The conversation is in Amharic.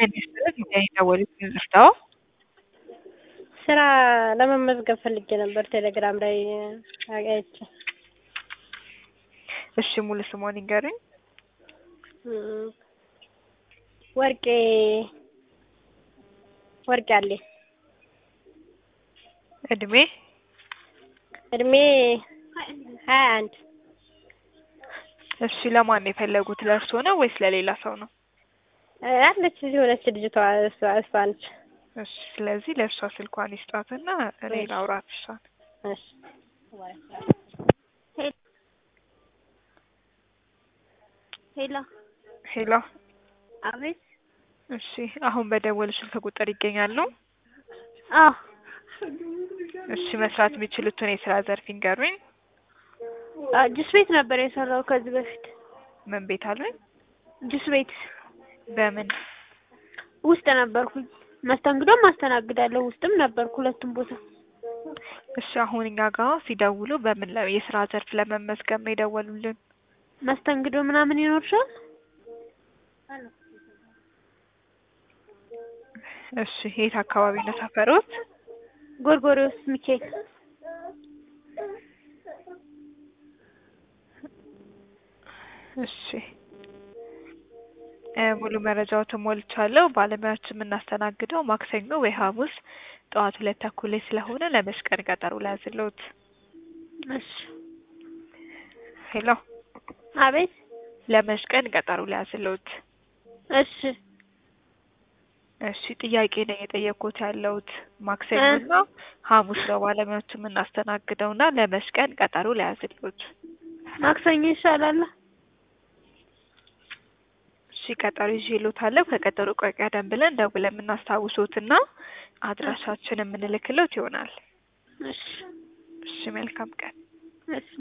የሚያስፈልግ የደወሉት ይርዳው። ስራ ለመመዝገብ ፈልጌ ነበር ቴሌግራም ላይ አይቼ። እሺ ሙሉ ስሞን ይንገሩኝ። እም፣ ወርቄ ወርቄ አለ እድሜ እድሜ ሀያ አንድ እሺ ለማን ነው የፈለጉት? ለእርሶ ነው ወይስ ለሌላ ሰው ነው? አለች እዚህ ሆነች ልጅቷ እሷ እሷ ነች። እሺ ስለዚህ ለእርሷ ስልኳን ይስጧትና እኔ ላውራት እሷን። እሺ ሄሎ ሄሎ አቤት። እሺ አሁን በደወል ስልክ ቁጥር ይገኛሉ? አዎ እሺ መስራት የሚችሉትን የስራ ዘርፍ ይንገሩኝ። አ- ጁስ ቤት ነበር የሰራው ከዚህ በፊት ምን ቤት አሉኝ? ጁስ ቤት በምን ውስጥ ነበርኩኝ። መስተንግዶም አስተናግዳለሁ ውስጥም ነበርኩ ሁለቱም ቦታ። እሺ አሁን እኛ ጋር ሲደውሉ በምን ለ- የስራ ዘርፍ ለመመዝገብ ነው የደወሉልን? መስተንግዶ ምናምን ይኖርሻል? እሺ የት አካባቢ ነው ሰፈሮት? ጎርጎሪዎስ ሚካኤል እሺ እ ሙሉ መረጃዎትን ሞልቻለሁ። ባለሙያዎችን የምናስተናግደው ማክሰኞ ወይ ሐሙስ ጠዋት ሁለት ተኩል ላይ ስለሆነ ለመች ቀን ቀጠሮ ላያዝልዎት? እሺ ሄሎ አቤት ለመች ቀን ቀጠሮ ላያዝልዎት? እሺ እሺ ጥያቄ ነው የጠየቅኩት ያለሁት ማክሰኞና ሐሙስ ነው ባለሙያዎችን የምናስተናግደውና ለመች ቀን ቀጠሮ ላያዝልዎት? ማክሰኞ ይሻላል። እሺ ቀጠሮ ይዤልዎታለሁ። ከቀጠሮ ቆይ ቀደም ብለን ደውለን የምናስታውሶትና አድራሻችን የምንልክልዎት ይሆናል። እሺ እሺ መልካም ቀን። እሺ